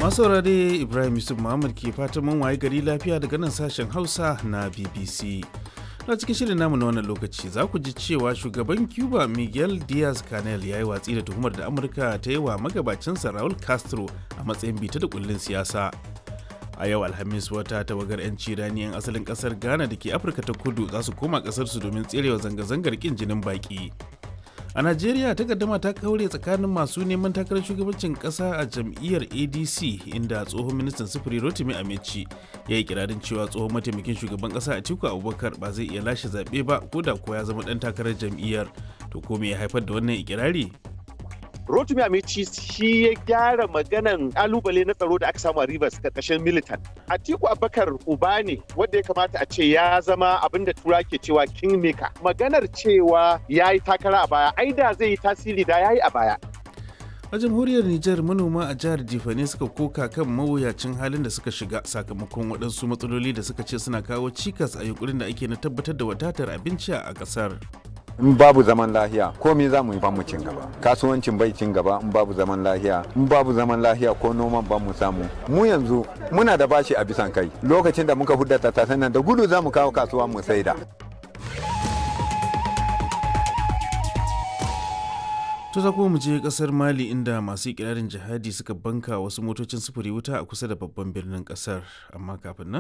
masu saurare ibrahim yusuf muhammad ke fatan mun waye gari lafiya daga nan sashen hausa na bbc na cikin shirin namu na wannan lokaci za ku ji cewa shugaban cuba miguel diaz canel ya yi watsi da tuhumar da amurka ta yi wa magabacinsa raul castro a matsayin bita da kullun siyasa a yau alhamis wata tawagar 'yanci rani 'yan asalin kasar ghana da ke afirka ta kudu za su koma kasarsu domin tserewa zanga-zangar kin jinin baki a najeriya takaddama ta kaure tsakanin masu neman takarar shugabancin kasa a jam'iyyar adc inda tsohon ministan sufuri rotimi amici ya yi kirarin cewa tsohon mataimakin shugaban kasa atiku abubakar ba zai iya lashe zaɓe ba ko da ko ya zama ɗan takarar jam'iyyar to ko me ya haifar da wannan ikirari Rotimi Amici shi ya gyara maganan kalubale na tsaro da aka samu a Rivers karkashin militan. Atiku Abubakar uba ne wanda ya kamata a ce ya zama abin da tura ke cewa kingmaker. Maganar cewa ya yi takara a baya, ai da zai yi tasiri da ya yi a baya. a jamhuriyar Nijar manoma a jihar Jifane suka koka kan mawuyacin halin da suka shiga sakamakon waɗansu matsaloli da suka ce suna kawo cikas a yunkurin da ake na tabbatar da wadatar abinci a ƙasar. in babu zaman lahiya komai za mu yi mu cin gaba kasuwancin bai cin gaba in babu zaman lahiya in babu zaman lahiya ko noman ba mu samu mu yanzu muna da bashi a bisan kai lokacin da muka hudda tattasan nan da gudu za mu kawo kasuwa mu saida To za mu je kasar Mali inda masu ikirarin jihadi suka banka wasu motocin sufuri wuta a kusa da babban birnin kasar amma kafin nan